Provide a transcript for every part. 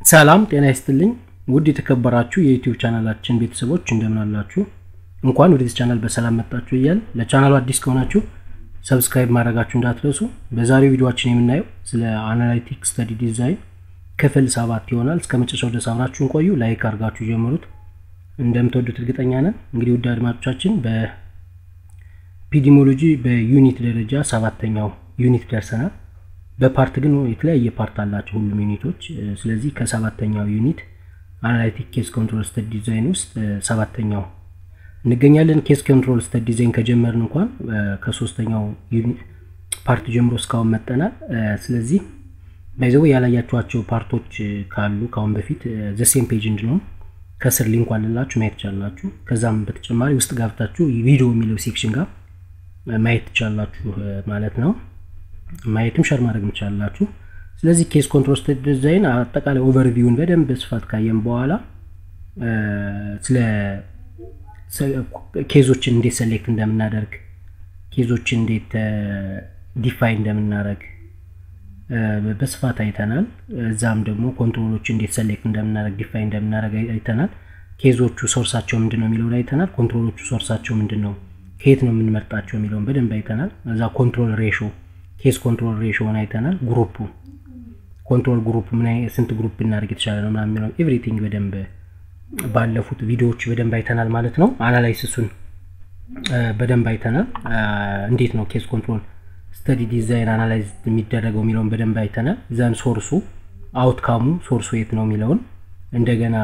ሰላም ጤና ይስጥልኝ ውድ የተከበራችሁ የዩቲዩብ ቻናላችን ቤተሰቦች እንደምን አላችሁ እንኳን ወደዚህ ቻናል በሰላም መጣችሁ እያል ለቻናሉ አዲስ ከሆናችሁ ሰብስክራይብ ማድረጋችሁ እንዳትረሱ በዛሬው ቪዲዮችን የምናየው ስለ አናላይቲክ ስተዲ ዲዛይን ክፍል ሰባት ይሆናል እስከ መጨረሻው ድረስ አብራችሁን ቆዩ ላይክ አድርጋችሁ ጀምሩት እንደምትወዱት እርግጠኛ ነን እንግዲህ ውድ አድማጮቻችን በፒዲሞሎጂ በዩኒት ደረጃ ሰባተኛው ዩኒት ደርሰናል በፓርት ግን የተለያየ ፓርት አላቸው ሁሉም ዩኒቶች ስለዚህ ከሰባተኛው ዩኒት አናላይቲክ ኬስ ኮንትሮል ስተድ ዲዛይን ውስጥ ሰባተኛው እንገኛለን ኬስ ኮንትሮል ስተድ ዲዛይን ከጀመርን እንኳን ከሶስተኛው ፓርት ጀምሮ እስካሁን መጠናል ስለዚህ ባይዘው ያላያችኋቸው ፓርቶች ካሉ ካሁን በፊት ዘሴም ፔጅ እንድንሆን ከስር ሊንክ አለላችሁ ማየት ትቻላችሁ ከዛም በተጨማሪ ውስጥ ገብታችሁ ቪዲዮ የሚለው ሴክሽን ጋር ማየት ትቻላችሁ ማለት ነው ማየትም ሸር ማድረግ እንችላላችሁ ስለዚህ ኬስ ኮንትሮል ስተዲ ዲዛይን አጠቃላይ ኦቨርቪውን በደንብ በስፋት ካየም በኋላ ስለ ኬዞችን እንዴት ሰሌክት እንደምናደርግ ኬዞችን እንዴት ዲፋይን እንደምናደረግ በስፋት አይተናል እዛም ደግሞ ኮንትሮሎች እንዴት ሰሌክት እንደምናደረግ ዲፋይን እንደምናደረግ አይተናል ኬዞቹ ሶርሳቸው ምንድን ነው የሚለውን አይተናል ኮንትሮሎቹ ሶርሳቸው ምንድን ነው ከየት ነው የምንመርጣቸው የሚለውን በደንብ አይተናል እዛ ኮንትሮል ሬሾ ኬስ ኮንትሮል ሬሾን አይተናል ግሩፑ ኮንትሮል ግሩፕ ምን ስንት ግሩፕ እናደርግ የተሻለ ነው ምናምን የሚለው ኤቭሪቲንግ በደንብ ባለፉት ቪዲዮዎች በደንብ አይተናል ማለት ነው አናላይሲሱን በደንብ አይተናል እንዴት ነው ኬስ ኮንትሮል ስተዲ ዲዛይን አናላይዝ የሚደረገው የሚለውን በደንብ አይተናል ዘን ሶርሱ አውትካሙ ሶርሱ የት ነው የሚለውን እንደገና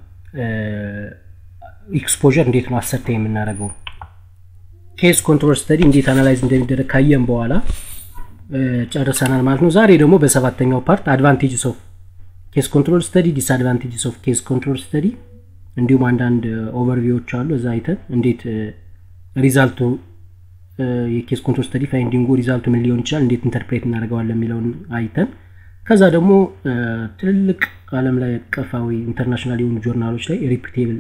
ኤክስፖር እንዴት ነው አሰርተ የምናደርገው ኬስ ኮንትሮል ስተዲ እንዴት አናላይዝ እንደሚደረግ ካየን በኋላ ጨርሰናል ማለት ነው ዛሬ ደግሞ በሰባተኛው ፓርት አድቫንቴጅስ ኦፍ ኬስ ኮንትሮል ስተዲ ዲስአድቫንቴጅስ ኦፍ ኬስ ኮንትሮል ስተዲ እንዲሁም አንዳንድ ኦቨርቪዎች አሉ እዛ አይተን እንዴት ሪዛልቱ የኬስ ኮንትሮል ስተዲ ፋይንዲንጉ ሪዛልቱ ምን ሊሆን ይችላል እንዴት ኢንተርፕሬት እናደርገዋለን የሚለውን አይተን ከዛ ደግሞ ትልልቅ አለም ላይ አቀፋዊ ኢንተርናሽናል የሆኑ ጆርናሎች ላይ ሪፒቴብል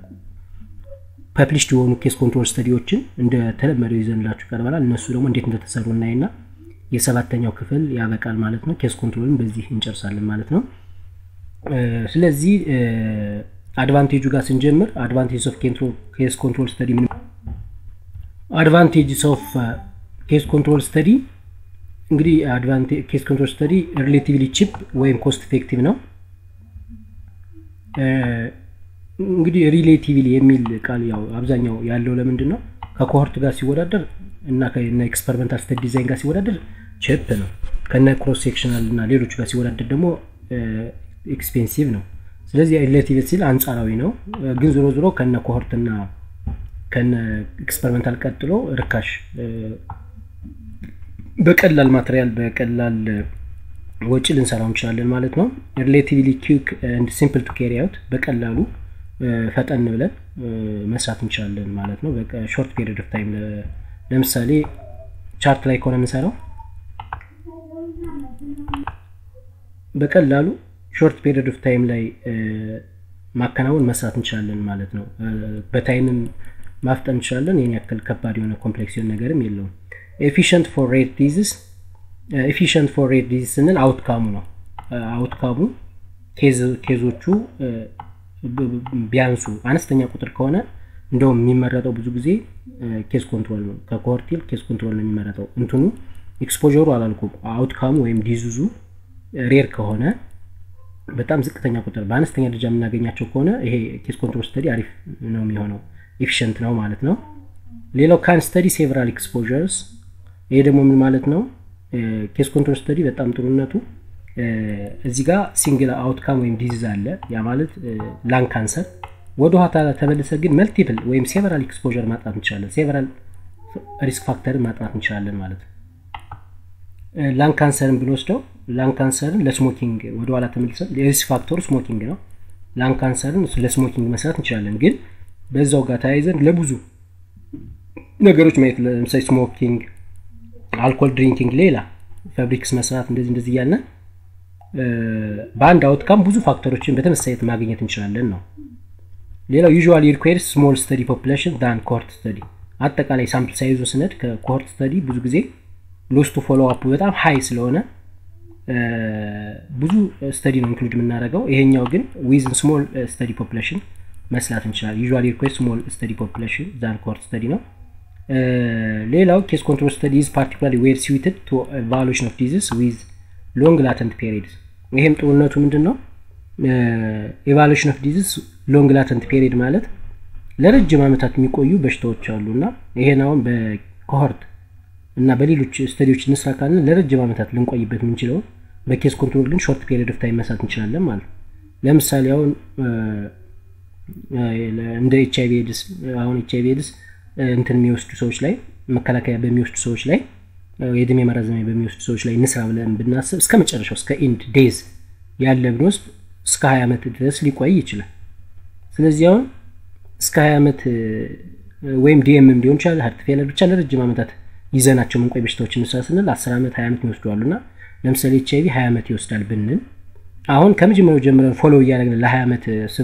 ፐብሊሽድ የሆኑ ኬስ ኮንትሮል ስተዲዎችን እንደተለመደው ይዘንላችሁ ቀርበናል እነሱ ደግሞ እንዴት እንደተሰሩ እናይና የሰባተኛው ክፍል ያበቃል ማለት ነው ኬስ ኮንትሮልን በዚህ እንጨርሳለን ማለት ነው ስለዚህ አድቫንቴጁ ጋር ስንጀምር አድቫንቴጅ ኦፍ ኬስ ኮንትሮል ስተዲ ምን አድቫንቴጅስ ኦፍ ኬስ ኮንትሮል ስተዲ እንግዲህ ኬስ ኮንትሮል ስተዲ ሪሌቲቭሊ ቺፕ ወይም ኮስት ኢፌክቲቭ ነው እንግዲህ ሪሌቲቭሊ የሚል ቃል ያው አብዛኛው ያለው ለምንድን ነው ከኮሆርት ጋር ሲወዳደር እና ከነ ኤክስፐሪመንታል ስተዲ ዲዛይን ጋር ሲወዳደር ችፕ ነው ከነ ክሮስ ሴክሽናል እና ሌሎቹ ጋር ሲወዳደር ደግሞ ኤክስፔንሲቭ ነው ስለዚህ ሪሌቲቭ ሲል አንጻራዊ ነው ግን ዞሮ ዞሮ ከነ ኮሆርት እና ከነ ኤክስፐሪመንታል ቀጥሎ ርካሽ በቀላል ማቴሪያል በቀላል ወጪ ልንሰራው እንችላለን ማለት ነው ሪሌቲቭሊ ኪክ ንድ ሲምፕል ቱ ካሪ አውት በቀላሉ ፈጠን ብለን መስራት እንችላለን ማለት ነው ሾርት ፔሪድ ኦፍ ታይም ለምሳሌ ቻርት ላይ ከሆነ የምንሰራው በቀላሉ ሾርት ፔሪድ ኦፍ ታይም ላይ ማከናወን መስራት እንችላለን ማለት ነው በታይምም ማፍጠን እንችላለን ይህን ያክል ከባድ የሆነ ኮምፕሌክስ የሆነ ነገርም የለውም ኤፊሽንት ፎር ሬት ዲዚስ ኤፊሽንት ፎር ሬት ዲዚስ ስንል አውትካሙ ነው አውትካሙ ኬዞቹ ቢያንሱ አነስተኛ ቁጥር ከሆነ እንደውም የሚመረጠው ብዙ ጊዜ ኬስ ኮንትሮል ነው ከኮርቲል ኬስ ኮንትሮል ነው የሚመረጠው እንትኑ ኤክስፖሩ አላልኩም አውትካሙ ወይም ዲዙዙ ሬር ከሆነ በጣም ዝቅተኛ ቁጥር በአነስተኛ ደረጃ የምናገኛቸው ከሆነ ይሄ ኬስ ኮንትሮል ስተዲ አሪፍ ነው የሚሆነው ኤፊሽንት ነው ማለት ነው ሌላው ካን ስተዲ ሴቨራል ኤክስፖርስ ይሄ ደግሞ ምን ማለት ነው ኬስ ኮንትሮል ስተዲ በጣም ጥሩነቱ እዚህ ጋር ሲንግል አውትካም ወይም ዲዚዝ አለ ያ ማለት ላንግ ካንሰር ወደ ኋላ ተመልሰ ግን መልቲፕል ወይም ሴቨራል ኤክስፖር ማጥናት እንችላለን ሴቨራል ሪስክ ፋክተርን ማጥናት እንችላለን ማለት ነው ላንግ ካንሰርን ብንወስደው ላንግ ካንሰርን ለስሞኪንግ ወደኋላ ተመልሰን የሪስክ ፋክተሩ ስሞኪንግ ነው ላንግ ካንሰርን ለስሞኪንግ መስራት እንችላለን ግን በዛው ጋር ተያይዘን ለብዙ ነገሮች ማየት ለምሳሌ ስሞኪንግ አልኮል ድሪንኪንግ ሌላ ፋብሪክስ መስራት እንደዚህ እንደዚህ እያለን በአንድ አውትካም ብዙ ፋክተሮችን በተመሳሳይት ማግኘት እንችላለን ነው ሌላው ዩዥዋሊ ሪኳየርስ ስሞል ስተዲ ፖፕሌሽን ዳን ኮርት ስተዲ አጠቃላይ ሳምፕል ሳይዙ ስነድ ከኮርት ስተዲ ብዙ ጊዜ ሎስቱ ፎሎ አፕ በጣም ሀይ ስለሆነ ብዙ ስተዲ ነው ኢንክሉድ የምናደርገው። ይሄኛው ግን ዊዝን ስሞል ስተዲ ፖፕሌሽን መስላት እንችላለን። ዩዥዋሊ ሪኩዌስት ስሞል ስተዲ ፖፕሌሽን ዛን ኮርት ስተዲ ነው። ሌላው ኬስ ኮንትሮል ስተዲ ኢዝ ፓርቲኩላርሊ ዌል ስዊትድ ቱ ቫሉዌሽን ኦፍ ዲዚዝ ዊዝ ሎንግ ላተንት ፔሪድስ። ይሄም ጥሩነቱ ምንድን ነው? ኤቫሉዌሽን ኦፍ ዲዚዝ ሎንግ ላተንት ፔሪድ ማለት ለረጅም ዓመታት የሚቆዩ በሽታዎች አሉ እና ይሄን አሁን በኮሆርት እና በሌሎች ስተዲዎች እንስራ ካልን ለረጅም ዓመታት ልንቆይበት የምንችለውን በኬስ ኮንትሮል ግን ሾርት ፔሪድ ኦፍ ታይም መስራት እንችላለን ማለት ነው። ለምሳሌ አሁን እንደ ኤች አይቪ ኤድስ አሁን ኤች አይቪ ኤድስ እንትን የሚወስዱ ሰዎች ላይ መከላከያ በሚወስዱ ሰዎች ላይ የእድሜ ማራዘሚያ በሚወስዱ ሰዎች ላይ እንስራ ብለን ብናስብ እስከ መጨረሻው እስከ ኢንድ ዴዝ ያለ ብንወስድ እስከ ሀያ ዓመት ድረስ ሊቆይ ይችላል። ስለዚህ አሁን እስከ ሀያ ዓመት ወይም ዲኤምም ሊሆን ይችላል ሀርት ፌለር ብቻ ለረጅም ዓመታት ይዘናቸው መንቆይ በሽታዎች እንስራ ስንል አስር ዓመት ሀያ ዓመት ይወስደዋሉ እና ለምሳሌ ኤች አይቪ ሀያ ዓመት ይወስዳል ብንል አሁን ከመጀመሪያው ጀምረን ፎሎ እያደረግን ለሀያ ዓመት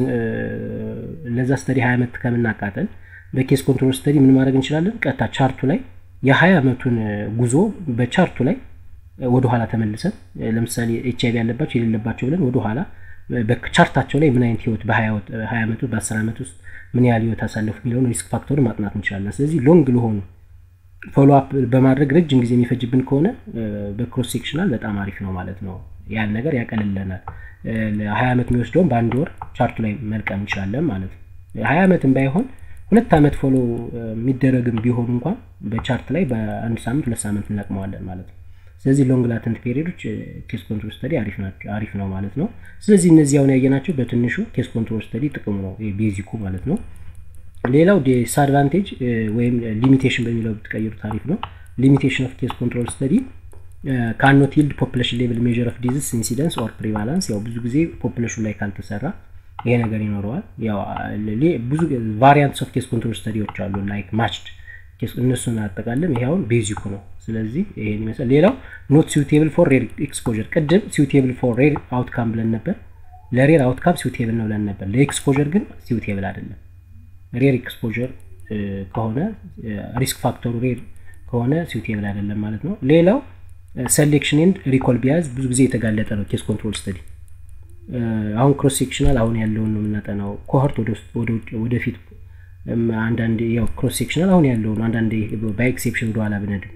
ለዛ ስተዲ ሀያ ዓመት ከምናቃጠል በኬስ ኮንትሮል ስተዲ ምን ማድረግ እንችላለን? ቀጥታ ቻርቱ ላይ የሀያ ዓመቱን ጉዞ በቻርቱ ላይ ወደኋላ ተመልሰን ለምሳሌ ኤች አይቪ ያለባቸው የሌለባቸው ብለን ወደኋላ በቻርታቸው ላይ ምን አይነት ህይወት በሀያ ዓመት ውስጥ በአስር ዓመት ውስጥ ምን ያህል ህይወት አሳለፉ የሚለውን ሪስክ ፋክተሩን ማጥናት እንችላለን። ስለዚህ ሎንግ ለሆኑ ፎሎ አፕ በማድረግ ረጅም ጊዜ የሚፈጅብን ከሆነ በክሮስ ሴክሽናል በጣም አሪፍ ነው ማለት ነው። ያን ነገር ያቀልለናል። ሀያ ዓመት የሚወስደውን በአንድ ወር ቻርቱ ላይ መልቀም እንችላለን ማለት ነው። ሀያ ዓመትም ባይሆን ሁለት ዓመት ፎሎ የሚደረግም ቢሆን እንኳን በቻርት ላይ በአንድ ሳምንት ሁለት ሳምንት እንለቅመዋለን ማለት ነው። ስለዚህ ሎንግ ላተንት ፔሪዶች ኬስ ኮንትሮል ስተዲ አሪፍ ነው ማለት ነው። ስለዚህ እነዚህ አሁን ያየናቸው በትንሹ ኬስ ኮንትሮል ስተዲ ጥቅሙ ነው ቤዚኩ ማለት ነው። ሌላው ዲስአድቫንቴጅ ወይም ሊሚቴሽን በሚለው ብትቀይሩት አሪፍ ነው። ሊሚቴሽን ኦፍ ኬስ ኮንትሮል ስተዲ ካኖት ይልድ ፖፕሌሽን ሌቭል ሜዥር ኦፍ ዲዚዝ ኢንሲደንስ ኦር ፕሪቫላንስ። ያው ብዙ ጊዜ ፖፕሌሽን ላይ ካልተሰራ ይሄ ነገር ይኖረዋል። ያው ብዙ ቫሪያንትስ ኦፍ ኬስ ኮንትሮል ስተዲዎች አሉ ላይክ ማችድ እነሱን አጠቃለም ይሄ አሁን ቤዚኩ ነው። ስለዚህ ይሄን ይመስላል። ሌላው ኖት ሲውቴብል ፎር ሬር ኤክስፖዠር። ቅድም ሲውቴብል ፎር ሬር አውትካም ብለን ነበር። ለሬር አውትካም ሲውቴብል ነው ብለን ነበር። ለኤክስፖዠር ግን ሲውቴብል አይደለም። ሬር ኤክስፖዠር ከሆነ ሪስክ ፋክተሩ ሬር ከሆነ ሲውቴብል አይደለም ማለት ነው። ሌላው ሰሌክሽን ኤንድ ሪኮል ቢያዝ ብዙ ጊዜ የተጋለጠ ነው ኬስ ኮንትሮል ስተዲ። አሁን ክሮስ ሴክሽናል አሁን ያለውን ነው የምናጠናው። ኮሆርት ወደፊት አንዳንድ ያው ክሮስ ሴክሽናል አሁን ያለው ነው። አንዳንድ በኤክሴፕሽን ወደኋላ ብነድም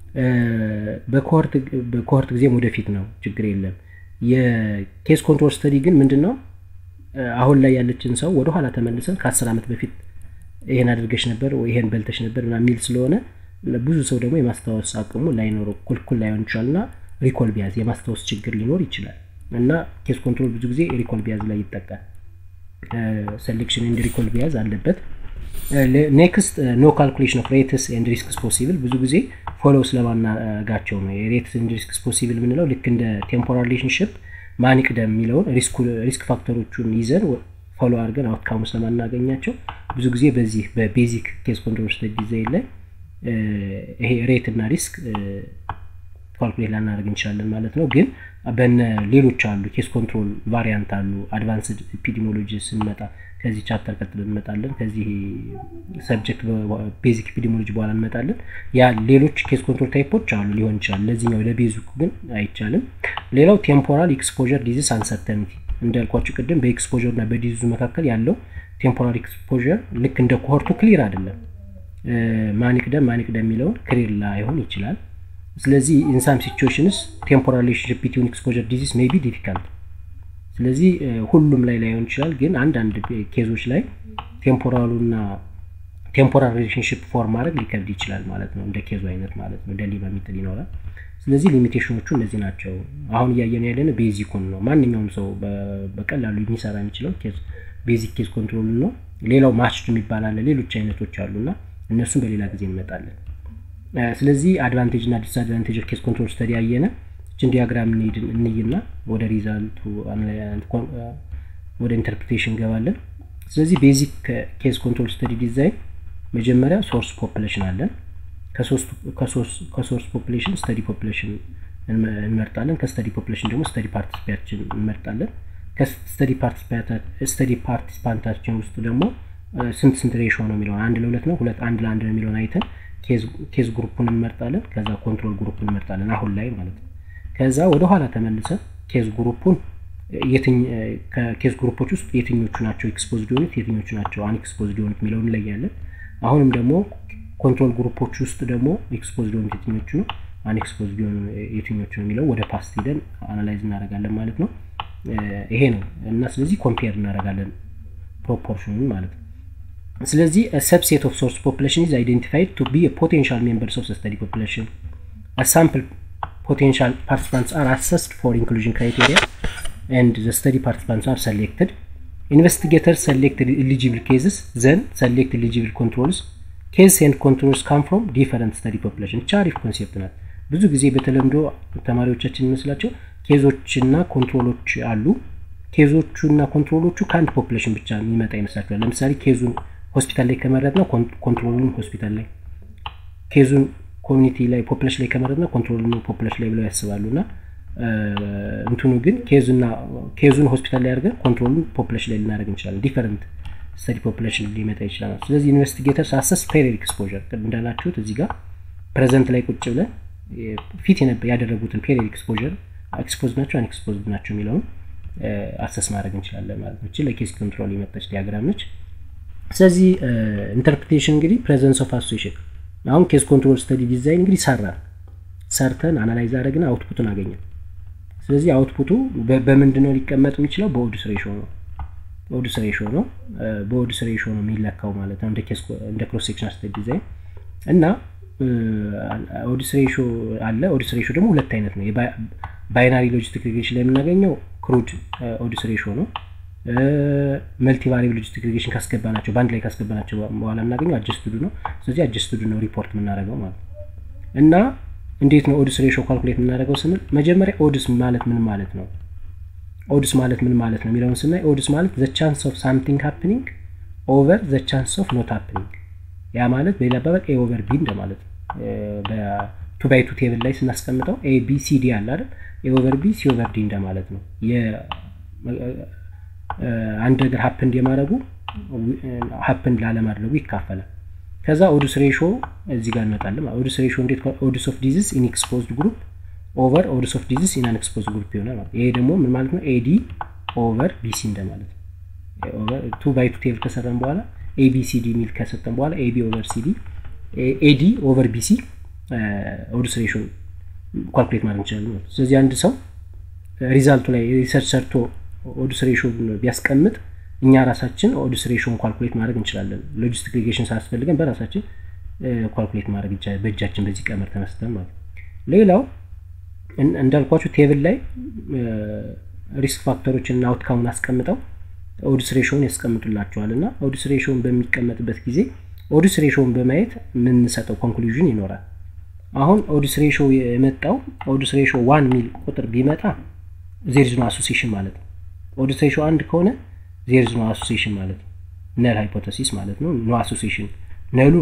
በኮሆርት ጊዜም ወደፊት ነው፣ ችግር የለም። የኬስ ኮንትሮል ስተዲ ግን ምንድን ነው አሁን ላይ ያለችን ሰው ወደኋላ ተመልሰን ከአስር ዓመት በፊት ይሄን አድርገሽ ነበር ወይ ይሄን በልተሽ ነበር ምናምን የሚል ስለሆነ ብዙ ሰው ደግሞ የማስታወስ አቅሙ ላይኖረው ኩልኩል ላይሆን ይችላል እና ሪኮል ቢያዝ የማስታወስ ችግር ሊኖር ይችላል እና ኬስ ኮንትሮል ብዙ ጊዜ ሪኮል ቢያዝ ላይ ይጠቃል። ሴሌክሽን ኤንድ ሪኮል ቢያዝ አለበት። ኔክስት ኖ ካልኩሌሽን ኦፍ ሬትስ ኤንድ ሪስክስ ፖሲብል ብዙ ጊዜ ፎሎ ስለማናጋቸው ነው። የሬትስ ኤንድ ሪስክስ ፖሲብል የምንለው ልክ እንደ ቴምፖራል ሪሌሽንሽፕ ማን ይቅደም የሚለውን ሪስክ ፋክተሮቹን ይዘን ፎሎ አድርገን አውትካሙ ስለማናገኛቸው ብዙ ጊዜ በዚህ በቤዚክ ኬስ ኮንትሮል ስተዲ ዲዛይን ላይ ይሄ ሬት እና ሪስክ ካልኩሌት ላናደርግ እንችላለን ማለት ነው። ግን በነ ሌሎች አሉ ኬስ ኮንትሮል ቫሪያንት አሉ። አድቫንስድ ኤፒዲሞሎጂ ስንመጣ ከዚህ ቻፕተር ቀጥሎ እንመጣለን። ከዚህ ሰብጀክት ቤዚክ ኤፒዲሞሎጂ በኋላ እንመጣለን። ያ ሌሎች ኬስ ኮንትሮል ታይፖች አሉ ሊሆን ይችላል። ለዚህኛው ለቤዚኩ ግን አይቻልም። ሌላው ቴምፖራል ኤክስፖዠር ዲዚዝ አንሰርተኒቲ እንዳልኳቸው ቅድም በኤክስፖዠር እና በዲዚዙ መካከል ያለው ቴምፖራል ኤክስፖዠር ልክ እንደ ኮሆርቱ ክሊር አይደለም። ማን ይቅደም ማን ይቅደም የሚለውን ክሊር ላይሆን ይችላል። ስለዚህ ኢንሳም ሲቹዌሽንስ ቴምፖራል ሪሌሽንሽፕ ቢትዊን ኤክስፖዠር ዲዚዝ ሜይ ቢ ዲፊካልት። ስለዚህ ሁሉም ላይ ላይሆን ይችላል፣ ግን አንዳንድ ኬዞች ላይ ቴምፖራሉና ቴምፖራል ሪሌሽንሽፕ ፎርም ማድረግ ሊከብድ ይችላል ማለት ነው። እንደ ኬዙ አይነት ማለት ነው። ደሊቨር የሚጥል ይኖራል። ስለዚህ ሊሚቴሽኖቹ እነዚህ ናቸው። አሁን እያየን ያለን ቤዚኩን ነው። ማንኛውም ሰው በቀላሉ የሚሰራ የሚችለው ቤዚክ ኬዝ ኮንትሮል ነው። ሌላው ማችድ የሚባል አለ። ሌሎች አይነቶች አሉና እነሱም በሌላ ጊዜ እንመጣለን። ስለዚህ አድቫንቴጅ እና ዲስአድቫንቴጅ ኬስ ኮንትሮል ስተዲ ያየነ እችን ዲያግራም እንይና ወደ ሪዛልቱ ወደ ኢንተርፕሬቴሽን እንገባለን። ስለዚህ ቤዚክ ኬስ ኮንትሮል ስተዲ ዲዛይን መጀመሪያ ሶርስ ፖፕሌሽን አለን። ከሶርስ ፖፕሌሽን ስተዲ ፖፕሌሽን እንመርጣለን። ከስተዲ ፖፕሌሽን ደግሞ ስተዲ ፓርቲሲፓንታችን እንመርጣለን። ከስተዲ ፓርቲሲፓንታችን ውስጥ ደግሞ ስንት ስንት ሬሾ ነው የሚለውን አንድ ለሁለት ነው ሁለት አንድ ለአንድ ነው የሚለውን አይተን ኬዝ ግሩፑን እንመርጣለን። ከዛ ኮንትሮል ግሩፕን እንመርጣለን አሁን ላይ ማለት ነው። ከዛ ወደ ኋላ ተመልሰ ኬዝ ግሩፑን ከኬዝ ግሩፖች ውስጥ የትኞቹ ናቸው ኤክስፖዝድ የሆኑት የትኞቹ ናቸው አን ኤክስፖዝድ የሆኑት የሚለውን እንለያለን። አሁንም ደግሞ ኮንትሮል ግሩፖች ውስጥ ደግሞ ኤክስፖዝድ የሆኑት የትኞቹ ነው አን ኤክስፖዝድ የሆኑ የትኞቹ ነው የሚለው ወደ ፓስት ሂደን አናላይዝ እናደርጋለን ማለት ነው። ይሄ ነው እና ስለዚህ ኮምፔር እናደርጋለን ፕሮፖርሽኑን ማለት ነው። ስለዚህ ሰብሴት ኦፍ ሶርስ ፖፕሌሽን ኢዝ አይደንቲፋይድ ቱ ቢ ፖቴንሻል ሜምበርስ ኦፍ ስተዲ ፖፕሌሽን ሳምፕል ፖቴንሻል ፓርቲሲፓንትስ አር አሰስድ ፎር ኢንክሉዥን ክራይቴሪያ and the study participants are selected. Investigators select eligible cases, then select eligible controls. Case and controls come from different study population. እቻ አሪፍ ኮንሴፕት ናት። ብዙ ጊዜ በተለምዶ ተማሪዎቻችን ይመስላቸው ኬዞችና ኮንትሮሎች አሉ። ኬዞቹና ኮንትሮሎቹ ከአንድ ፖፕሌሽን ብቻ የሚመጣ ይመስላቸዋል። ለምሳሌ ኬዙን ሆስፒታል ላይ ከመረጥ ነው ኮንትሮሉን ሆስፒታል ላይ፣ ኬዙን ኮሚኒቲ ላይ ፖፕሌሽን ላይ ከመረጥ ነው ኮንትሮሉን ፖፕሌሽን ላይ ብለው ያስባሉ እና እንትኑ ግን ኬዙና ኬዙን ሆስፒታል ላይ አድርገን ኮንትሮሉን ፖፕሌሽን ላይ ልናደርግ እንችላለን። ዲፈረንት ስተዲ ፖፕሌሽን ሊመጣ ይችላል። ስለዚህ ኢንቨስቲጌተርስ አሰስ ፔሪድ ኤክስፖዠር እንዳላችሁት እዚህ ጋር ፕሬዘንት ላይ ቁጭ ብለን ፊት ያደረጉትን ፔሪድ ኤክስፖዠር ኤክስፖዝድ ናቸው አን ኤክስፖዝድ ናቸው የሚለውን አሰስ ማድረግ እንችላለን ማለት ነው። እቺ ለኬስ ኮንትሮል የመጣች ዲያግራም ነች። ስለዚህ ኢንተርፕሬቴሽን እንግዲህ ፕሬዘንስ ኦፍ አሶሲሽን አሁን ኬስ ኮንትሮል ስተዲ ዲዛይን እንግዲህ ሰራን ሰርተን አናላይዝ አድረግን አውትፑቱን አገኘን። ስለዚህ አውትፑቱ በምንድን ነው ሊቀመጥ የሚችለው? በኦድስ ሬሾ ነው። በኦድስ ሬሾ ነው። በኦድስ ሬሾ ነው የሚለካው ማለት ነው እንደ ክሮስ ሴክሽን ስተዲ ዲዛይን እና ኦድስ ሬሾ አለ። ኦድስ ሬሾ ደግሞ ሁለት አይነት ነው። ባይናሪ ሎጂስቲክ ሪግሬሽን ላይ የምናገኘው ክሩድ ኦድስ ሬሾ ነው። መልቲ ቫሪብል ሎጂስቲክ ሪግሬሽን ካስገባናቸው በአንድ ላይ ካስገባናቸው በኋላ የምናገኘው አጀስትዱ ነው። ስለዚህ አጀስትዱ ነው ሪፖርት የምናደርገው ማለት ነው እና እንዴት ነው ኦድስ ሬሾ ካልኩሌት የምናደርገው ስንል መጀመሪያ ኦድስ ማለት ምን ማለት ነው? ኦድስ ማለት ምን ማለት ነው የሚለውን ስናይ ኦድስ ማለት ዘ ቻንስ ኦፍ ሳምቲንግ ሃፕኒንግ ኦቨር ዘ ቻንስ ኦፍ ኖት ሃፕኒንግ። ያ ማለት በሌላ አባባል ኤ ኦቨር ቢ እንደማለት ነው። በቱ ባይ ቱ ቴብል ላይ ስናስቀምጠው ኤ ቢ ሲ ዲ አለ አይደል? ኤ ኦቨር ቢ ሲ ኦቨር ዲ እንደማለት ነው። አንድ ነገር ሀፕንድ የማድረጉ ሀፕንድ ላለማድረጉ ይካፈላል። ከዛ ኦድስ ሬሾ እዚህ ጋር እንመጣለን። ኦድስ ሬሾ እንዴት ኦድስ ኦፍ ዲዚዝ ኢን ኤክስፖዝድ ግሩፕ ኦቨር ኦድስ ኦፍ ዲዚዝ ኢን አን ኤክስፖዝድ ግሩፕ ይሆናል ማለት ይሄ ደግሞ ምን ማለት ነው? ኤዲ ኦቨር ቢሲ እንደማለት ነው። ቱ ባይ ቱ ቴብል ከሰራን በኋላ ኤቢሲዲ የሚል ከሰጠን በኋላ ኤቢ ኦቨር ሲዲ ኤዲ ኦቨር ቢሲ ኦድስ ሬሾ ኳልኩሌት ማድረግ እንችላለን ማለት ነው። ስለዚህ አንድ ሰው ሪዛልቱ ላይ ሪሰርች ሰርቶ ኦድስ ሬሾ ቢያስቀምጥ እኛ ራሳችን ኦድስ ሬሾን ኳልኩሌት ማድረግ እንችላለን። ሎጂስቲክ ሪጌሽን ሳያስፈልገን በራሳችን ኳልኩሌት ማድረግ ይቻላል፣ በእጃችን በዚህ ቀመር ተመስጠን ማለት ነው። ሌላው እንዳልኳችሁ ቴብል ላይ ሪስክ ፋክተሮችን እና አውትካሙን አስቀምጠው ኦድስ ሬሾውን ያስቀምጡላቸዋል እና ኦድስ ሬሾውን በሚቀመጥበት ጊዜ ኦድስ ሬሾውን በማየት የምንሰጠው ኮንክሉዥን ይኖራል። አሁን ኦድስ ሬሾ የመጣው ኦድስ ሬሾ ዋን ሚል ቁጥር ቢመጣ ዜርዝ ኖ አሶሲሽን ማለት ነው። ኦድስ ሬሾ አንድ ከሆነ ዜርዝ ኖ አሶሲሽን ማለት ነው። ነል ሃይፖተሲስ ማለት ነው። ኖ አሶሲሽን ነሉ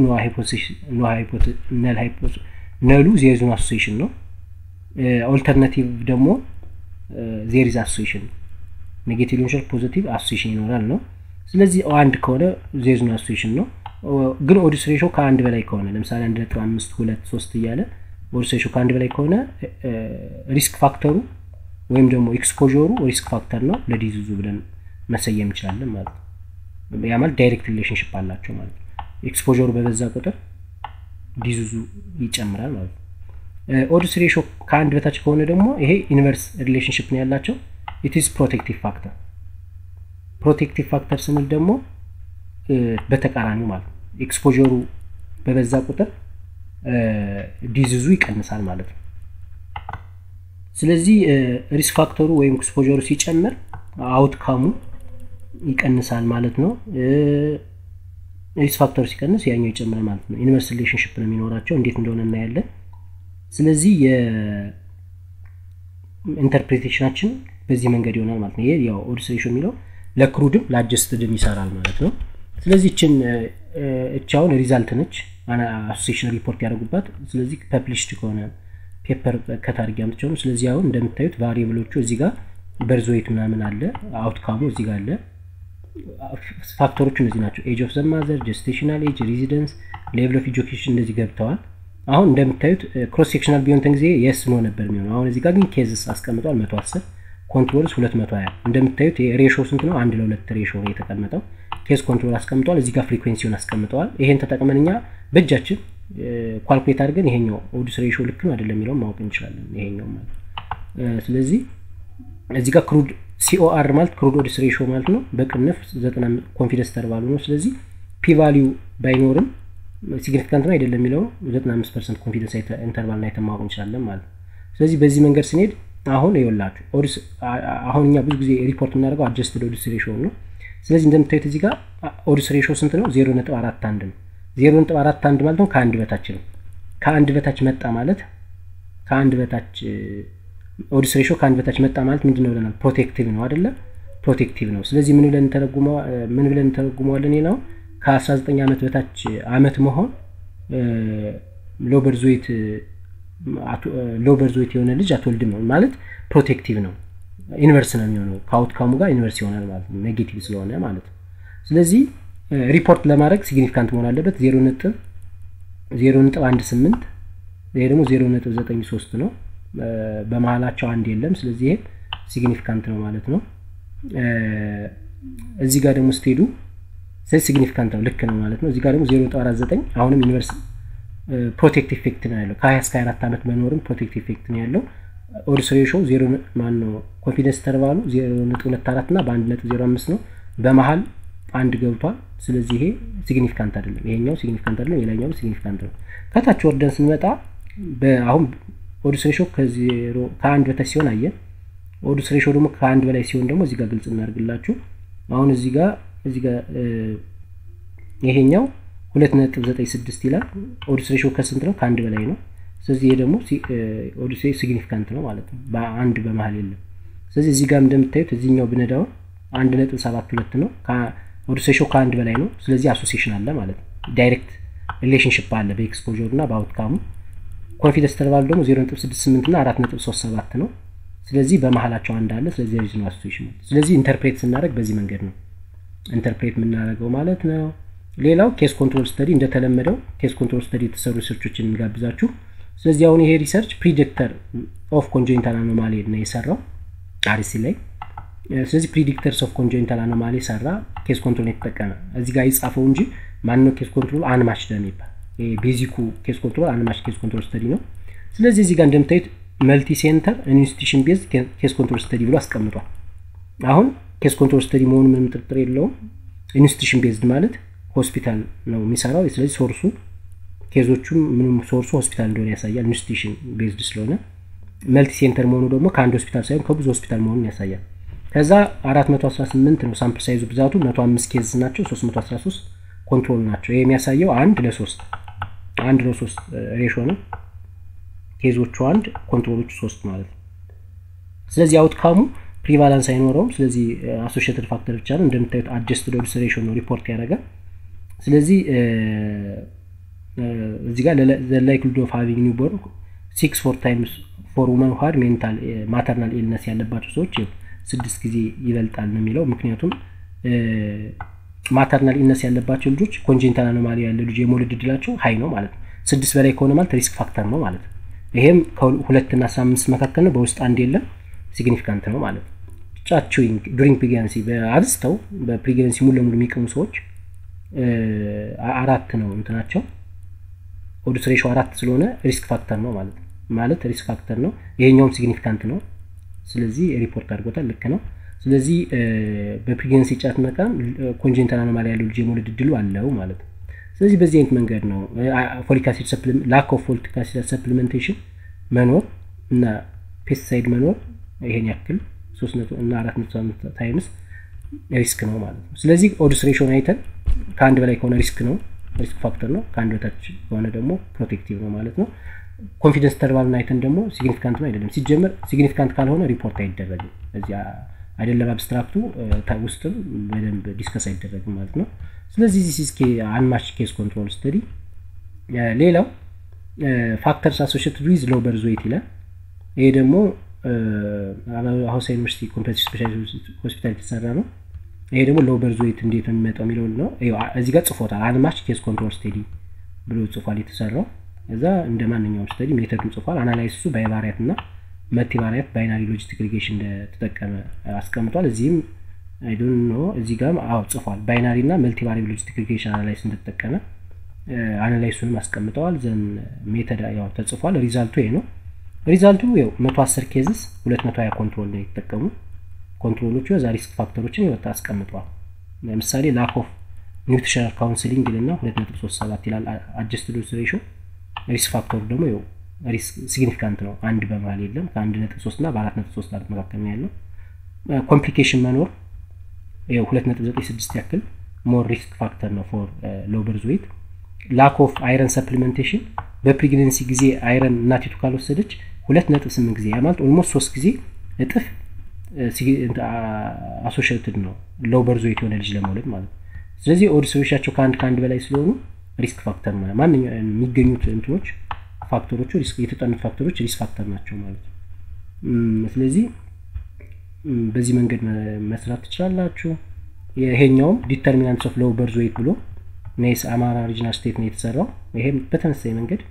ነሉ ዜርዝ ኖ አሶሲሽን ነው። ኦልተርናቲቭ ደግሞ ዜሪዝ አሶሲሽን ኔጌቲቭ ሊሆን ይችላል፣ ፖዚቲቭ አሶሲሽን ይኖራል ነው። ስለዚህ አንድ ከሆነ ዜርዝ ኖ አሶሲሽን ነው። ግን ኦድስ ሬሾ ከአንድ በላይ ከሆነ ለምሳሌ አንድ ነጥብ አምስት ሁለት ሶስት እያለ ኦድስ ሬሾ ከአንድ በላይ ከሆነ ሪስክ ፋክተሩ ወይም ደግሞ ኤክስፖሩ ሪስክ ፋክተር ነው ለዲዚዙ ብለን መሰየም እንችላለን ማለት ነው። ያ ማለት ዳይሬክት ሪሌሽንሽፕ አላቸው ማለት ነው። ኤክስፖሩ በበዛ ቁጥር ዲዚዙ ይጨምራል ማለት ነው። ኦድስ ሬሾ ከአንድ በታች ከሆነ ደግሞ ይሄ ኢንቨርስ ሪሌሽንሽፕ ነው ያላቸው። ኢትስ ፕሮቴክቲቭ ፋክተር። ፕሮቴክቲቭ ፋክተር ስንል ደግሞ በተቃራኒው ማለት ነው። ኤክስፖሩ በበዛ ቁጥር ዲዚዙ ይቀንሳል ማለት ነው። ስለዚህ ሪስክ ፋክተሩ ወይም ኤክስፖሩ ሲጨምር አውትካሙ ይቀንሳል ማለት ነው። ሪስክ ፋክተሩ ሲቀንስ ያኛው ይጨምራል ማለት ነው። ኢንቨርስ ሪሌሽንሽፕ ነው የሚኖራቸው። እንዴት እንደሆነ እናያለን። ስለዚህ የኢንተርፕሬቴሽናችን በዚህ መንገድ ይሆናል ማለት ነው። ይሄ ያው ኦድስ ሬሾ የሚለው ለክሩድም ለአጀስትድም ይሰራል ማለት ነው። ስለዚህ እችን እቻውን ሪዛልት ነች አሶሲሽን ሪፖርት ያደርጉባት። ስለዚህ ፐብሊሽድ ከሆነ ፔፐር ከታርጊ አምጥቸው ነው። ስለዚህ አሁን እንደምታዩት ቫሪየብሎቹ እዚህ ጋር በርዞዌት ምናምን አለ፣ አውትካሙ እዚህ ጋር አለ። ፋክተሮቹ እነዚህ ናቸው። ኤጅ ኦፍ ዘማዘር፣ ጀስቴሽናል ኤጅ፣ ሬዚደንስ፣ ሌቭል ኦፍ ኤጁኬሽን እንደዚህ ገብተዋል። አሁን እንደምታዩት ክሮስ ሴክሽናል ቢሆንተን ጊዜ የስ ኖ ነበር የሚሆነው። አሁን እዚህ ጋር ግን ኬዝስ አስቀምጧል 110 ኮንትሮልስ 220 እንደምታዩት ሬሾ ስንት ነው? አንድ ለሁለት ሬሾ ነው የተቀመጠው። ኬዝ ኮንትሮል አስቀምጠዋል። እዚህ ጋር ፍሪኩዌንሲውን አስቀምጠዋል። ይሄን ተጠቅመን እኛ በእጃችን ኳልኩሌት አድርገን ይሄኛው ኦዲስ ሬሾ ልክ ነው አይደለም የሚለውን ማወቅ እንችላለን። ይሄኛው ማለት ስለዚህ እዚህ ጋር ክሩድ ሲኦአር ማለት ክሩድ ኦዲስ ሬሾ ማለት ነው። በቅንፍ ዘጠና ኮንፊደንስ ተርባሉ ነው። ስለዚህ ፒ ቫሊዩ ባይኖርም ሲግኒፊካንት ነው አይደለም የሚለው 95 ፐርሰንት ኮንፊደንስ ኢንተርቫል አይተን ማወቅ እንችላለን ማለት ነው። ስለዚህ በዚህ መንገድ ስንሄድ አሁን ይኸውላችሁ ኦዲስ አሁን እኛ ብዙ ጊዜ ሪፖርት የምናደርገው አጀስትድ ኦዲስ ሬሾ ነው። ስለዚህ እንደምታዩት እዚህ ጋር ኦዲስ ሬሾ ስንት ነው? ዜሮ ነጥብ አራት አንድ ነው። ዜሮ ነጥብ አራት አንድ ማለት ነው ከአንድ በታች ነው። ከአንድ በታች መጣ ማለት ከአንድ በታች ኦዲስ ሬሾ ከአንድ በታች መጣ ማለት ምንድን ነው ብለናል? ፕሮቴክቲቭ ነው አይደለ? ፕሮቴክቲቭ ነው። ስለዚህ ምን ብለን ምን ብለን እንተረጉመዋለን? ነው ከ19 ዓመት በታች አመት መሆን ሎበርዞይት ሎበርዞይት የሆነ ልጅ አትወልድም ነው ማለት ፕሮቴክቲቭ ነው። ኢንቨርስ ነው የሚሆነው ከአውትካሙ ጋር ኢንቨርስ ይሆናል ማለት ነው፣ ኔጌቲቭ ስለሆነ ማለት ነው። ስለዚህ ሪፖርት ለማድረግ ሲግኒፊካንት መሆን አለበት። ዜሮ ነጥብ ዜሮ ነጥብ አንድ ስምንት ይሄ ደግሞ ዜሮ ነጥብ ዘጠኝ ሶስት ነው። በመሀላቸው አንድ የለም። ስለዚህ ይሄ ሲግኒፊካንት ነው ማለት ነው። እዚህ ጋር ደግሞ ስትሄዱ ስለዚህ ሲግኒፊካንት ነው ልክ ነው ማለት ነው። እዚህ ጋር ደግሞ ዜሮ ነጥብ አራት ዘጠኝ አሁንም ዩኒቨርስ ፕሮቴክት ኢፌክት ነው ያለው ከ20 እስከ 24 ዓመት መኖርም ፕሮቴክት ኢፌክት ነው ያለው። ኦዲስ ሬሾ ዜሮ ማን ነው ኮንፊደንስ ተርቫሉ ዜሮ ነጥብ ሁለት አራት እና በአንድ ነጥብ ዜሮ አምስት ነው። በመሀል አንድ ገብቷል። ስለዚህ ይሄ ሲግኒፊካንት አይደለም። ይሄኛው ሲግኒፊካንት አይደለም፣ የላኛው ሲግኒፊካንት ነው። ከታች ወርደን ስንመጣ አሁን ኦዲስ ሬሾ ከአንድ በታች ሲሆን አየን። ኦዲስ ሬሾ ደግሞ ከአንድ በላይ ሲሆን ደግሞ እዚህ ጋር ግልጽ እናደርግላችሁ። አሁን እዚህ ጋር እዚህ ጋር ይሄኛው ሁለት ነጥብ ዘጠኝ ስድስት ይላል። ኦዲስ ሬሾ ከስንት ነው? ከአንድ በላይ ነው። ስለዚህ ይሄ ደግሞ ኦዲስ ሲግኒፊካንት ነው ማለት ነው። በአንድ በመሀል የለም። ስለዚህ እዚህ ጋር እንደምታዩት እዚህኛው ብነዳው አንድ ነጥብ ሰባት ሁለት ነው። ኦዲስ ሬሾ ከአንድ በላይ ነው። ስለዚህ አሶሲሽን አለ ማለት ነው። ዳይሬክት ሪሌሽንሽፕ አለ በኤክስፖዥሩ እና በአውትካሙ። ኮንፊደንስ ተርቫሉ ደግሞ ዜሮ ነጥብ ስድስት ስምንት እና አራት ነጥብ ሶስት ሰባት ነው። ስለዚህ በመሀላቸው አንድ አለ። ስለዚህ ሪዝ ነው አሶሲሽን። ስለዚህ ኢንተርፕሬት ስናደርግ በዚህ መንገድ ነው ኢንተርፕሬት የምናደርገው ማለት ነው። ሌላው ኬስ ኮንትሮል ስተዲ እንደተለመደው ኬስ ኮንትሮል ስተዲ የተሰሩ ሪሰርቾችን እንጋብዛችሁ። ስለዚህ አሁን ይሄ ሪሰርች ፕሪዲክተር ኦፍ ኮንጆይንታል አኖማሊ ነው የሰራው አርሲ ላይ። ስለዚህ ፕሪዲክተርስ ኦፍ ኮንጆይንታል አኖማሊ ሰራ፣ ኬስ ኮንትሮል የተጠቀመ እዚህ ጋር ይጻፈው እንጂ ማንነው ኬስ ኮንትሮል አንማች የሚባል ቤዚኩ ኬስ ኮንትሮል አንማች ኬስ ኮንትሮል ስተዲ ነው። ስለዚህ እዚህ ጋር እንደምታዩት መልቲ ሴንተር ኢንስቲቱሽን ቤዝ ኬስ ኮንትሮል ስተዲ ብሎ አስቀምጧል። አሁን ኬስ ኮንትሮል ስተዲ መሆኑ ምንም ጥርጥር የለውም። ኢንስቲቱሽን ቤዝድ ማለት ሆስፒታል ነው የሚሰራው። ስለዚህ ሶርሱ ኬዞቹም ምንም ሶርሱ ሆስፒታል እንደሆነ ያሳያል። ኢንስቲቱሽን ቤዝድ ስለሆነ መልቲ ሴንተር መሆኑ ደግሞ ከአንድ ሆስፒታል ሳይሆን ከብዙ ሆስፒታል መሆኑን ያሳያል። ከዛ 418 ነው ሳምፕል ሳይዙ ብዛቱ 105 ኬዝ ናቸው። 313 ኮንትሮል ናቸው። ይህ የሚያሳየው አንድ ለሶስት አንድ ለሶስት ሬሾ ነው። ኬዞቹ አንድ ኮንትሮሎቹ ሶስት ማለት ነው። ስለዚህ አውትካሙ ፕሪቫላንስ አይኖረውም። ስለዚህ አሶሽትድ ፋክተር ብቻ ነው። እንደምታዩት አጀስትድ ኦዲስ ሬሾ ነው ሪፖርት ያደርጋል። ስለዚህ እዚህ ጋር ላይክሊድ ኦፍ ሃቪንግ ኒውቦርን ሲክስ ፎር ታይምስ ፎር ውመን ሀድ ሜንታል ማተርናል ኢልነስ ያለባቸው ሰዎች ስድስት ጊዜ ይበልጣል ነው የሚለው። ምክንያቱም ማተርናል ኢልነስ ያለባቸው ልጆች ኮንጀንታል አኖማሊ ያለ ልጅ የመውለድ እድላቸው ሀይ ነው ማለት ነው። ስድስት በላይ ከሆነ ማለት ሪስክ ፋክተር ነው ማለት ነው። ይሄም ከሁለትና አስራ አምስት መካከል ነው። በውስጥ አንድ የለም ሲግኒፊካንት ነው ማለት ነው። ጫችዊንግ ዱሪንግ ፕሬግናንሲ በአብዝተው በፕሬግናንሲ ሙሉ ለሙሉ የሚቀሙ ሰዎች አራት ነው እንትናቸው ኦዲስ ሬሾ አራት ስለሆነ ሪስክ ፋክተር ነው ማለት ነው። ማለት ሪስክ ፋክተር ነው። ይሄኛውም ሲግኒፊካንት ነው። ስለዚህ ሪፖርት አድርጎታል። ልክ ነው። ስለዚህ በፕሬግናንሲ ጫት መቃም ኮንጀንታል አኖማሊ ያለው ልጅ የመውለድ እድሉ አለው ማለት ነው። ስለዚህ በዚህ አይነት መንገድ ነው ፎሊክ አሲድ ላክ ኦፍ ፎሊክ አሲድ ሰፕሊመንቴሽን መኖር እና ፔስቲሳይድ መኖር ይሄን ያክል ሶስት ነጥብ እና አራት ነጥብ አምስት ታይምስ ሪስክ ነው ማለት ነው። ስለዚህ ኦዲስ ሬሾን አይተን ከአንድ በላይ ከሆነ ሪስክ ነው ሪስክ ፋክተር ነው። ከአንድ በታች ከሆነ ደግሞ ፕሮቴክቲቭ ነው ማለት ነው። ኮንፊደንስ ተርቫልን አይተን ደግሞ ሲግኒፊካንት ነው አይደለም። ሲጀመር ሲግኒፊካንት ካልሆነ ሪፖርት አይደረግም። እዚህ አይደለም አብስትራክቱ ውስጥም በደንብ ዲስከስ አይደረግም ማለት ነው። ስለዚህ ዚስ አንማች ኬስ ኮንትሮል ስተዲ። ሌላው ፋክተርስ አሶሽትድ ዊዝ ሎው በርዝ ዌይት ይላል። ይሄ ደግሞ ሀዋሳ ዩኒቨርሲቲ ኮምፕሬሲቭ ስፔሻሊቲ ሆስፒታል የተሰራ ነው። ይሄ ደግሞ ሎው በርዝ ዌይት እንዴት ነው የሚመጣው የሚለውን ነው። እዚህ ጋር ጽፎታል። አንማች ኬስ ኮንትሮል ስተዲ ብሎ ጽፏል የተሰራው እዛ እንደ ማንኛውም ስተዲ ሜተዱን ጽፏል። አናላይሲሱ ባይቫሪያት እና መልቲቫሪያት ባይናሪ ሎጂስቲክ ሪግሬሽን እንደተጠቀመ አስቀምጧል። እዚህም አይዶን ኖ እዚህ ጋር አዎ ጽፏል። ባይናሪ እና መልቲቫሪ ሎጂስቲክ ሪግሬሽን አናላይስ እንደተጠቀመ አናላይሱንም አስቀምጠዋል። ዘን ሜተድ ያው ተጽፏል። ሪዛልቱ ይሄ ነው። ሪዛልቱ ያው መቶ አስር ኬዝስ ሁለት መቶ ሀያ ኮንትሮል ነው የተጠቀሙ ኮንትሮሎቹ የዛ ሪስክ ፋክተሮችን ይወጣ አስቀምጠዋል። ለምሳሌ ላክ ኦፍ ኒውትሪሽናል ካውንስሊንግ ይልና ሁለት ነጥብ ሶስት ሰባት ይላል። አጀስትድ ዶዝ ሬሾ ሪስክ ፋክተሩ ደግሞ ያው ሪስክ ሲግኒፊካንት ነው። አንድ በመሀል የለም። ከአንድ ነጥብ ሶስት እና በአራት ነጥብ ሶስት አራት መካከል ነው ያለው። ኮምፕሊኬሽን መኖር ያው ሁለት ነጥብ ዘጠኝ ስድስት ያክል ሞር ሪስክ ፋክተር ነው ፎር ሎው በርዝ ዌይት። ላክ ኦፍ አይረን ሰፕሊመንቴሽን በፕሬግነንሲ ጊዜ አይረን እናቲቱ ካልወሰደች ሁለት ነጥብ ስምንት ጊዜ ያ ማለት ኦልሞስት ሶስት ጊዜ እጥፍ አሶሽትድ ነው ሎው በርዝ ዌይት የሆነ ልጅ ለመውለድ ማለት ነው። ስለዚህ ኦዲሶቻቸው ከአንድ ከአንድ በላይ ስለሆኑ ሪስክ ፋክተር ነው። ማንኛውም የሚገኙት እንትኖች ፋክተሮቹ የተጠኑት ፋክተሮች ሪስክ ፋክተር ናቸው ማለት ነው። ስለዚህ በዚህ መንገድ መስራት ትችላላችሁ። ይሄኛውም ዲተርሚናንትስ ኦፍ ሎው በርዝ ዌይት ብሎ ኔስ አማራ ሪጅናል ስቴት ነው የተሰራው። ይሄም በተመሳሳይ መንገድ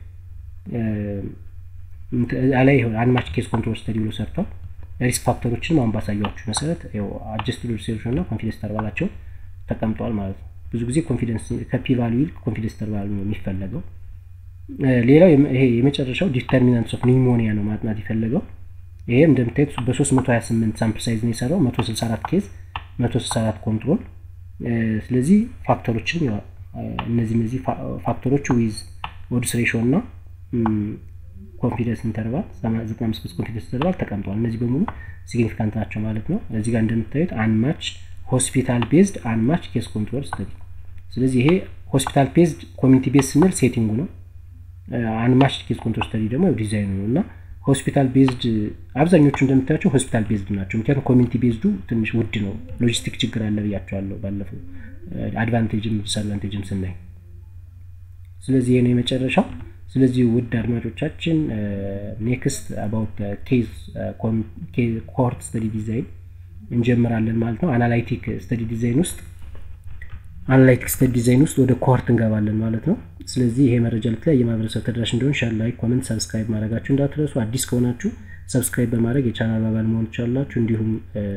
ላይ አንማች ኬስ ኮንትሮል ስተዲ ብሎ ሰርቷል። ሪስክ ፋክተሮችንም አሁን ባሳያችሁ መሰረት አጀስትድ ሪሴፕሽን እና ኮንፊደንስ ተርባላቸው ተቀምጠዋል ማለት ነው። ብዙ ጊዜ ኮንፊደንስ ከፒ ቫሉ ይልቅ ኮንፊደንስ ተርባሉ ነው የሚፈለገው። ሌላው ይሄ የመጨረሻው ዲተርሚናንትስ ኦፍ ኒሞኒያ ነው ማጥናት የፈለገው። ይሄም እንደምታዩት በ328 ሳምፕል ሳይዝ ነው የሰራው 164 ኬዝ 164 ኮንትሮል። ስለዚህ ፋክተሮችን እነዚህ እነዚህ ፋክተሮች ዊዝ ኦድስ ሬሾ እና ኮንፊደንስ ኢንተርቫል 95 ኮንፊደንስ ኢንተርቫል ተቀምጠዋል። እነዚህ በሙሉ ሲግኒፊካንት ናቸው ማለት ነው። እዚህ ጋር እንደምታዩት አንማች ሆስፒታል ቤዝድ አንማች ኬስ ኮንትሮል ስተዲ። ስለዚህ ይሄ ሆስፒታል ቤዝድ ኮሚኒቲ ቤዝ ስንል ሴቲንጉ ነው። አንማች ኬስ ኮንትሮል ስተዲ ደግሞ ዲዛይኑ ነው እና ሆስፒታል ቤዝድ አብዛኞቹ እንደምታያቸው ሆስፒታል ቤዝድ ናቸው። ምክንያቱም ኮሚኒቲ ቤዝዱ ትንሽ ውድ ነው። ሎጂስቲክ ችግር አለ ብያቸዋለሁ ባለፈው አድቫንቴጅም ዲስአድቫንቴጅም ስናይ። ስለዚህ ይሄ ነው የመጨረሻው። ስለዚህ ውድ አድማጮቻችን ኔክስት አባውት ኬዝ ኮርት ስተዲ ዲዛይን እንጀምራለን ማለት ነው። አናላይቲክ ስተዲ ዲዛይን ውስጥ አናላይቲክ ስተዲ ዲዛይን ውስጥ ወደ ኮርት እንገባለን ማለት ነው። ስለዚህ ይሄ መረጃ ለተለያየ ማህበረሰብ ተደራሽ እንዲሆን ሸር፣ ላይክ፣ ኮመንት፣ ሰብስክራይብ ማድረጋችሁ እንዳትረሱ። አዲስ ከሆናችሁ ሰብስክራይብ በማድረግ የቻናል አባል መሆን ትችላላችሁ። እንዲሁም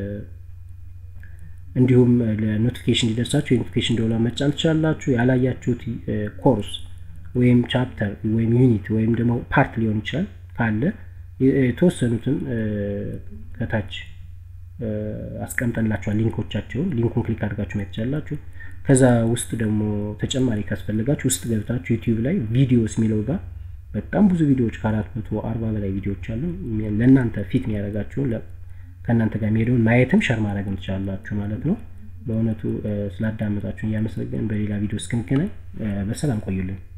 እንዲሁም ለኖቲፊኬሽን እንዲደርሳችሁ የኖቲፊኬሽን ደወል መጫን ትችላላችሁ። ያላያችሁት ኮርስ ወይም ቻፕተር ወይም ዩኒት ወይም ደግሞ ፓርት ሊሆን ይችላል ካለ የተወሰኑትን ከታች አስቀምጠንላችኋል ሊንኮቻቸውን። ሊንኩን ክሊክ አድርጋችሁ ማየት ትችላላችሁ። ከዛ ውስጥ ደግሞ ተጨማሪ ካስፈልጋችሁ ውስጥ ገብታችሁ ዩቲዩብ ላይ ቪዲዮስ የሚለው ጋር በጣም ብዙ ቪዲዮዎች ከአራት መቶ አርባ በላይ ቪዲዮዎች አሉ። ለእናንተ ፊት የሚያደርጋችሁን ከእናንተ ጋር የሚሄደውን ማየትም ሸር ማድረግም ትችላላችሁ ማለት ነው። በእውነቱ ስላዳመጣችሁን እያመሰገን በሌላ ቪዲዮ እስክንገናኝ በሰላም ቆዩልን።